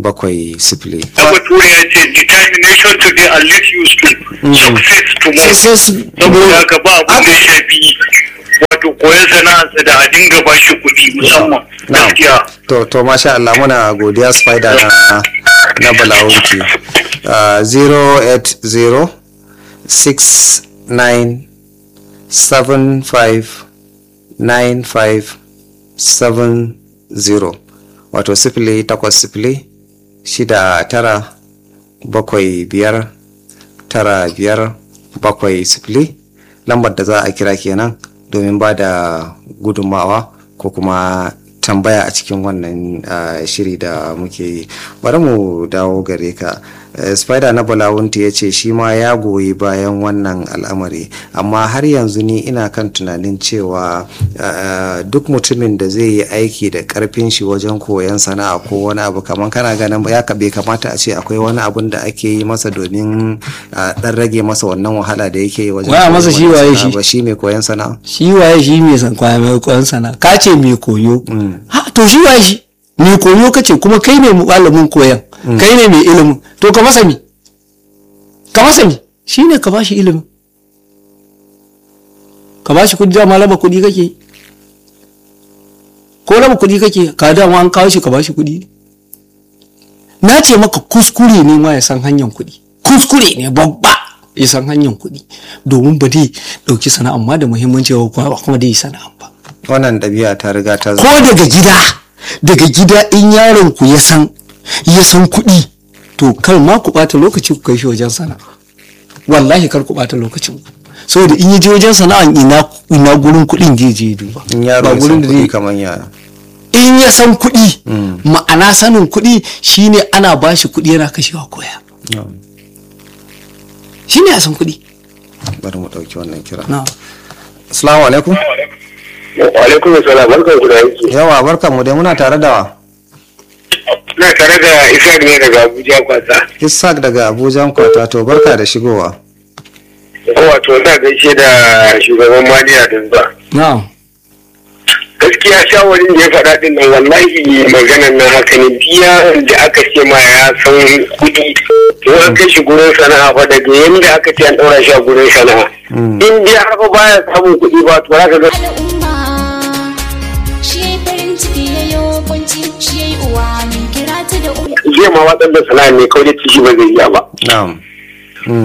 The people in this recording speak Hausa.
bakwai sifili na bature ya ce determination today and let you speak success tomorrow Success saboda haka ba abin da ya shafi wato koyon sana'arsa da a dinga ba shi kuɗi musamman Na'am. gaskiya to to masha Allah muna godiya spider na na balawunki uh, 080 69 75 95 70 wato sifili takwas sifili shida tara bakwai biyar tara biyar bakwai sifili lambar da za a kira kenan domin ba da gudunmawa ko kuma tambaya a cikin wannan ah, shiri da muke yi bari mu dawo gare ka Eh, spider na balawunti ya ce shi ma ya goyi bayan wannan al'amari amma har yanzu ni ina kan tunanin cewa ah, duk mutumin da zai yi aiki da karfin shi wajen koyon sana'a ko wani abu kamar kana ganin ya ka- bai kamata a ce akwai wani abun da ake yi masa domin a dan rage masa wannan wahala da yake yi wajen Waya masa koyon shi waye sana'a shi? ba shi mai koyon sana'a shi waye shi mai san kwaya mai koyon sana ka ce mai koyo ha to shi waye shi mai koyo kace kuma kai ne malamin koyon kai ne mai ilimin to ka masa mi ka masa mi shi ne ka bashi ilimin ka bashi kudi dama raba kudi kake yi. ko raba kudi kake ka dama an kawo shi ka bashi kudi na ce maka kuskure ne ma ya san hanyar kudi kuskure ne babba ya san hanyar kuɗi domin ba dai ɗauki sana'a amma da muhimmanci ba kuma kuma dai yi sana'a ba wannan ɗabi'a ta riga ta ko daga gida daga gida in yaron ku ya san ya san kuɗi to kar ma ku ɓata lokaci ku kai shi wajen sana'a wallahi kar ku ɓata lokacin ku saboda in ya je wajen sana'a ina ina gurin kuɗin zai je ya duba in yaro ba ya san gurin da kuɗi zai kamar yara in ya san kuɗi ma'ana sanin kuɗi shine ana bashi kuɗi yana kashewa koya shine ya san kuɗi bari mu ɗauki wannan kira na assalamu alaikum wa alaikum assalam barkan ku da yake yawa barkan mu dai muna tare da wa na tare da isa ne daga abuja kwasa Ishaq daga Abuja kwata to barka da shigowa wato na gaishe da shugaban maniya din ba na gaskiya shawarin da ya faɗa din nan wallahi maganan nan haka ne biya da aka ce ma ya san kuɗi to an kai shi gurin sana'a fa daga yanda aka ce an ɗaura shi a gurin sana'a in dai har fa baya samun kuɗi ba to za ka ga al'umma shi ya yi farin ciki ya yi kunci shi ya yi uwa min kira ta da umma zai ma watsar da sana'a ne kawai da ci shi ba zai iya ba na'am